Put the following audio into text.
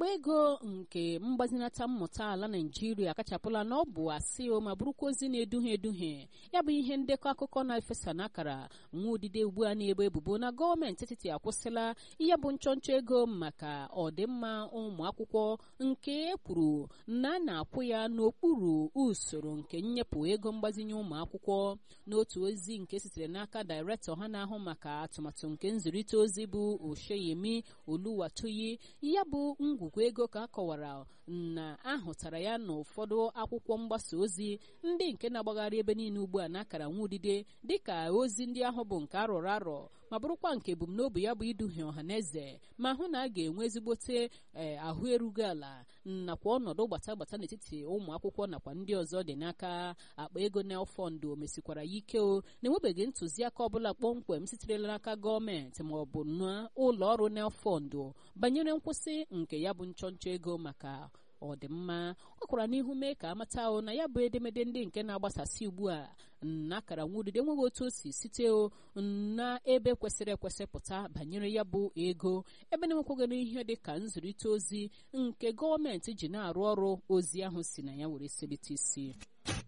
akpa ego nke mgbazinata mmụta ala naijiria akachapụla na ọ bụ asị o ma bụrụkwa ozi na-eduhie eduhie ya bụ ihe ndekọ akụkọ na-efesa n'akara nwa odide ugbu a na-ebo ebubo na gọọmenti etiti akwụsịla ihe bụ nchọnchọ ego maka ọdịmma ụmụ akwụkwọ nke e kwuru na a na-akwụ ya n'okpuru usoro nke nnyepụ ego mgbazinye ụmụ akwụkwọ n'otu ozi nke sitere n'aka dairektọ ha na-ahụ maka atụmatụ nke nzirịta ozi bụ osheyemi oluwatoyi ya bụ ngwugwu ego ka a kọwara na ahụtara ya n'ụfọdụ akwụkwọ mgbasa ozi ndị nke na-agbagharị ebe niile ugbu a n'akara nwa udide dịka ozi ndị ahụ bụ nke arọrọ arọ ma bụrụkwa nke ebumnobi ya bụ iduhie ọha na eze ma hụ na a ga-enwe ezigbote ahụ erughị ala nakwa ọnọdụ gbata gbata n'etiti ụmụ akwụkwọ nakwa ndị ọzọ dị n'aka akpa ego nelfọndụ o mesikwara ya ike o na-enwebeghị ntụziaka ọbụla kpọmkwem sitere n'aka gọọmenti ma ọ bụ n'ụlọ ọrụ nelfọndụ banyere nkwụsị nke ya bụ nchọnchọ ego maka ọdịmma ọ kwara n'ihu mee ka amata o na ya bụ edemede ndị nke na-agbasasị ugbu a n'akara nwudide enweghị otu o si site o na ebe kwesịrị ekwesị pụta banyere ya bụ ego ebe na-enwekwaghị ihe dị ka nzụrịta ozi nke gọọmenti ji na-arụ ọrụ ozi ahụ si na ya were selite isi